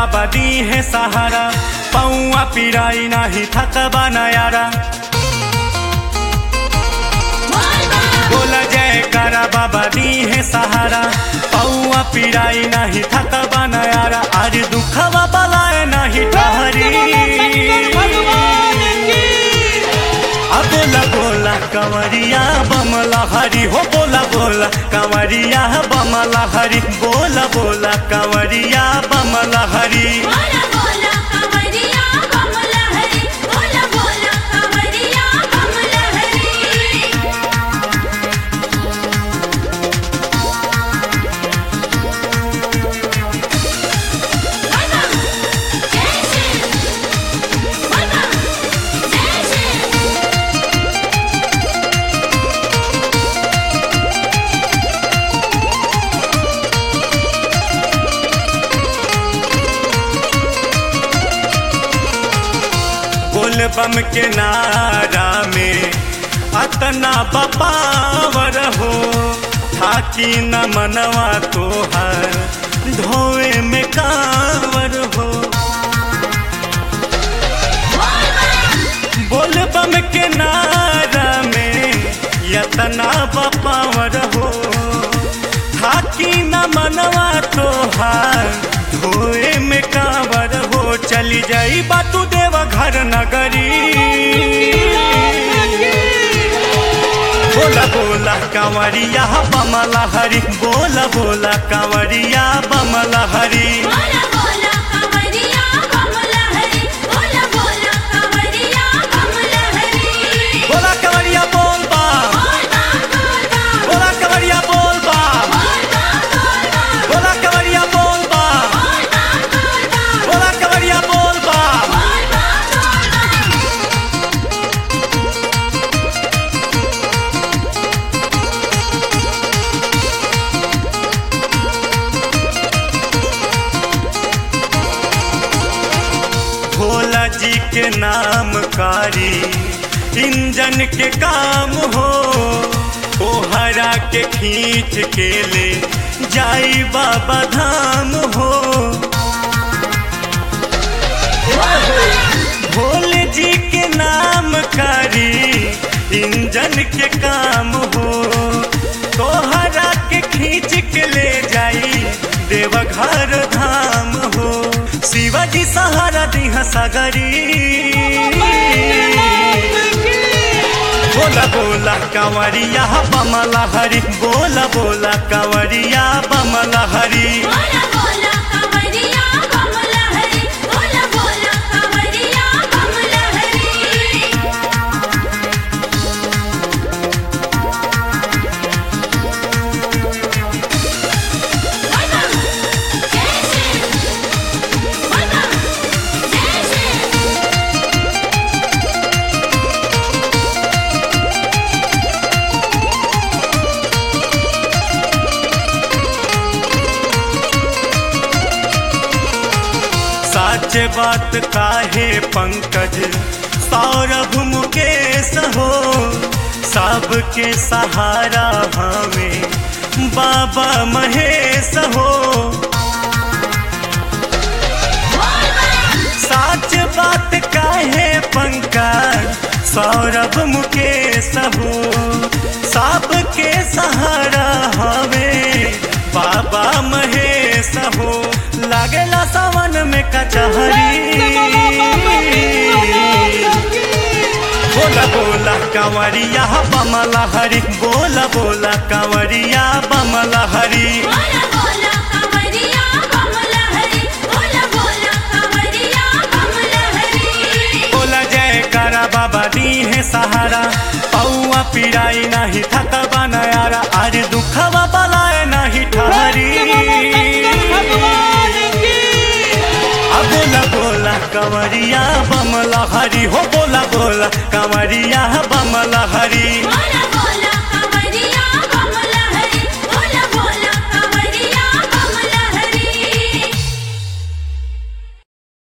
बाबा दी है सहारा पौआ पिराई नाही थकबा नयारा बोला जय करा बाबा दी है सहारा पौआ पिराई नाही थकबा नयारा आज दुखवा बलाए नहीं ठहरी अब बोला बोला कंवरिया बमला हरी हो बोला बोला कंवरिया बमला हरी बोला बोला कंवरिया बमला हरी बोला बोला कमरिया कमला हरी बोला बोला कमरिया कमला हरी बोला जय श्री बोला जय श्री बोल बम के नारा में अतना बपावर हो थाकी न मनवा तोहर ढोए में कावर हो बोल बम के नारा में यतना बपावर हो थाकी न मनवा तोहार धोए में कावर हो चली जाई बातू देव घर नगरी बोला बोला कांवरिया बमला हरी बोला बोला कांवरिया बमला हरी बोला बोला कमरिया कमला हरी बोला बोला कमरिया कमला हरी बोला कांवरिया बोल बा बोला कांवरिया बोल बा बोला कांवरिया बोल बा बोला कांवरिया बोल बा भोला जी के नाम कारी इंजन के काम हो ओहरा के खींच के ले जाई बाबा धाम हो भोले जी के नाम कारी इंजन के काम हो तोहरा के खींच के ले जाई देवघर धाम हो शिवाजी सहारा दिहा सगरी बोला बोला कांवरिया बमला हरी बोला बोला कांवरिया बमला हरी बोला बोला कमरिया कमला हरी बोला बोला कमरिया कमला हरी बोला जय श्री बोला जय श्री साच बात काहे पंकज सौरभ मुकेश हो सबके सहारा हमें बाबा महेश हो साच बात काहे पंकज सौरभ मुकेश हो सबके सहारा हमें बाबा महेश हो लागेला सावन में कचहरी बोला बोला कांवरिया बमला हरी बोला बोला कांवरिया बमला हरी बोला बोला कमरिया कमला हरी बोला बोला कमरिया कमला हरी बोला जय करा बाबा दी है सहारा पौआ पिराई नहीं थकबा नयारा आज दुखवा बलाए नहीं ठहरी अब बोला बोला कंवरिया बमला हरी हो बोला बोला कंवरिया बमला हरी बोला